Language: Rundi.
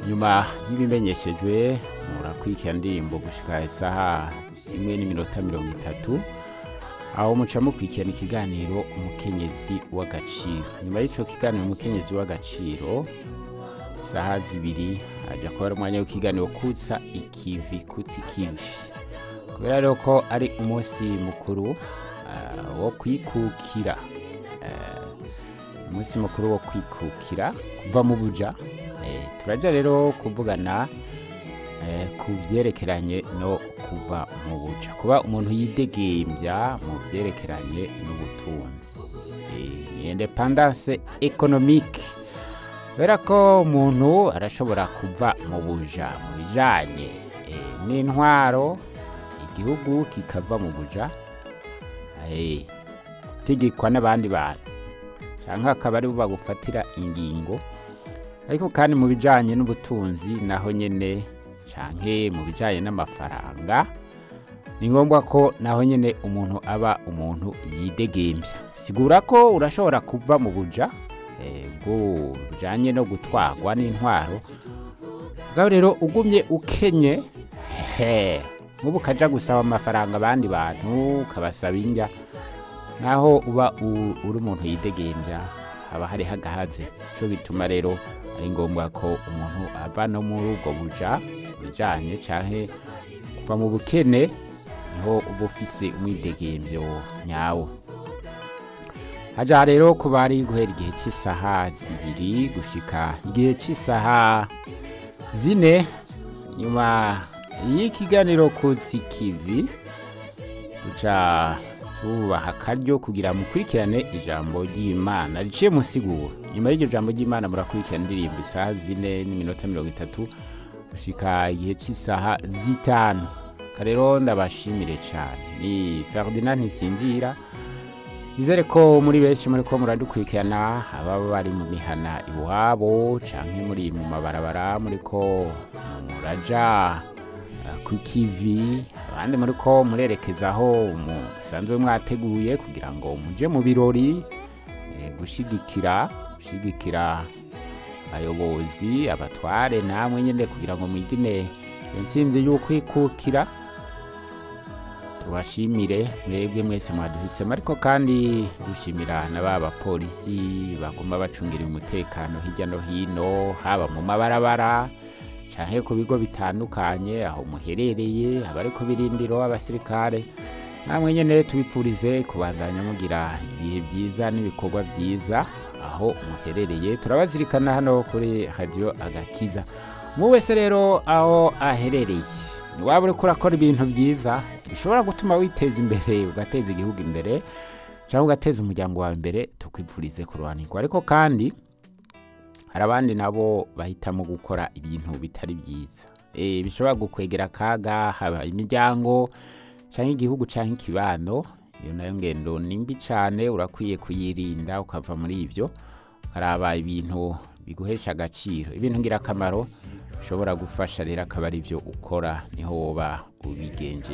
nyuma y'ibimenyeshejwe murakurikira indirimbo gushika isaha imwe n'iminota mirongo itatu aho muca mukurikirana ikiganiro umukenyezi w'agaciro nyuma y'ico kiganiro umukenyezi w'agaciro isaha zibiri haja kuba ari umwanya w'ikiganiro kutsa ikivi kutsa ikivi kubera rero ko ari umunsi mukuru ah, wo kwikukira eh, umunsi mukuru wo kwikukira kuva mu buja eh, turaja rero kuvugana eh, ku byerekeranye no kuva mu buja kuba umuntu yidegembya mu byerekeranye n'ubutunzi eh, ni independance economique kubera ko umuntu arashobora kuva mu buja mu bijanye eh, n'intwaro igihugu kikava mu buja eh, gutegekwa n'abandi bantu canke akaba ari bo bagufatira ingingo ariko kandi mu bijanye n'ubutunzi naho nyene canke mu bijanye n'amafaranga ni ngombwa ko naho nyene umuntu aba umuntu yidegembya sigura ko urashobora kuva mu buja eh, bwo bujanye no gutwarwa n'intwaro bwawe rero ugumye ukenye hehe nk'ubu ukaja gusaba amafaranga abandi bantu ukabasaba indya naho uba u- uri umuntu yidegembya haba hariho agahaze cyo bituma rero ari ngombwa ko umuntu ava no muri ubwo buja bijanye canke kuva mu bukene niho uba ufise umwidegembyo nyawo haja rero kuba ari guhera igihe cy'isaha zibiri gushika igihe cy'isaha zine nyuma y'ikiganiro kutsi kivi duca tubaha akaryo kugira mukurikirane ijambo ry'imana riciye musiguro nyuma y'iryo jambo ry'imana murakurikirana indirimbo isaha zine n'iminota mirongo itatu gushika igihe cy'isaha zitanu karero ndabashimire cyane ni ferdinand ntisinzira nizere ko muri benshi muri ko muradukurikirana ababa bari mu mihana iwabo canke muri mu mabarabara muri ko muraja eh, ku kivi abandi muri ko murerekeza aho musanzwe mwateguye kugira ngo muje mu birori eh, gushigikira gushigikira abayobozi abatware namwe nyine kugira ngo mwigine iyo ntsinzi y'ukwikukira tubashimire mwebwe mwese mwaduhisemo ariko kandi dushimira na ba bapolisi bagomba bacungira umutekano hirya no hino haba mu mabarabara canke ku bigo bitandukanye aho muherereye abari ku birindiro abasirikare namwe nyene tubipfurize kubandanya mugira ibihe byiza n'ibikorwa byiza aho muherereye turabazirikana hano kuri radio agakiza mu wese rero aho aherereye waba uriko urakora ibintu byiza bishobora gutuma witeza imbere ugateza igihugu imbere cyangwa ugateza umuryango wawe imbere tukwipfurize kuruhanirwa ariko kandi hari abandi nabo bahitamo gukora ibintu bitari byiza Eh, bishobora gukwegera akaga haba imiryango cyangwa igihugu cyangwa ikibano iyo nayo ngendo ni mbi cyane urakwiye kuyirinda ukava muri ibyo ukaraba ibintu biguhesha agaciro ibintu ngirakamaro bishobora gufasha rero akaba ari byo ukora niho woba ubigenje